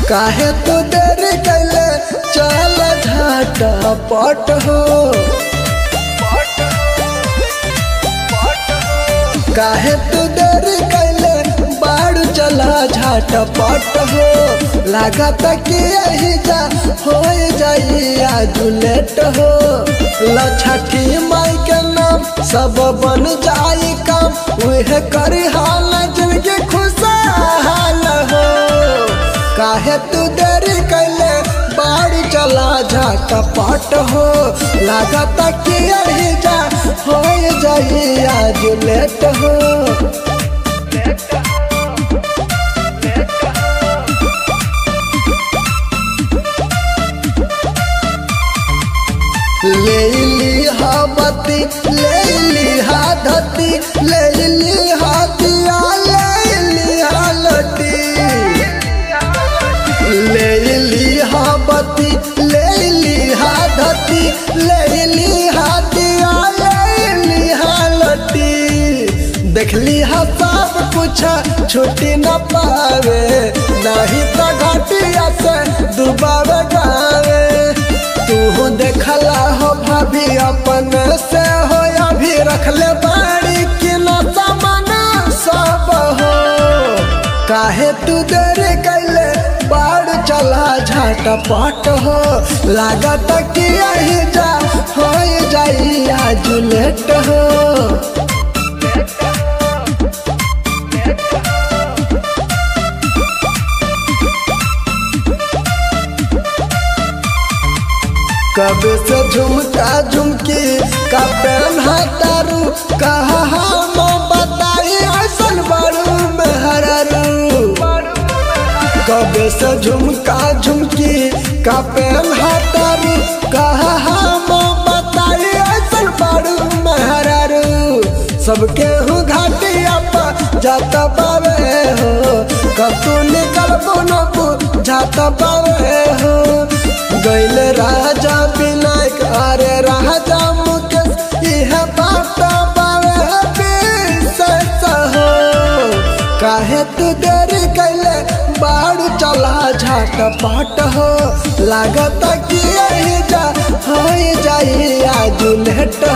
काहे तू देरी कैले चल झाटा पट हो काहे तू देरी कैले बाड़ चला झाटा पट हो लागत कि यही जा हो जाई आज लेट हो लछठी माई के नाम सब बन जाई काम उहे करी हाल जिनके खुशहाल हो काहे तू देरी कैले बाड़ी चला जा कपट हो लागत कि यही जा हो जाई आज लेट हो ले ली हा बत्ती ले ली हा धती ले ली हा दिया ले ली हा लटी ले ली हा बत्ती ले ली हा धती ले ली हा दिया ले ली हा लटी देखली हा सब कुछ छुट्टी न पावे नहीं तो घटिया से डुबावे गावे तू देखला हो भाभी अपन से हो अभी रखले बाड़ी कि न सामान सब हो काहे तू देरी कैले बाड़ चला झाट पट हो लागत कि यही जा हो जाई आज लेट हो कब से झुमका झुमकी का पेन हतारू कहा हम बताई ऐसन बड़ू में हरारू कब से झुमका झुमकी का पेन हतारू कहा हम बताई ऐसन बड़ू में हरारू सबके हूँ घाटिया पर जाता पावे हो कब तू निकल बोनबू जाता पावे हो गैल राजा विनायक अरे राजा मुकेश यह बात पावे विशेष हो काहे तू देरी कैले बाड़ू चला झाट पाट हो लागत कि यही जा हो जाई आज लेट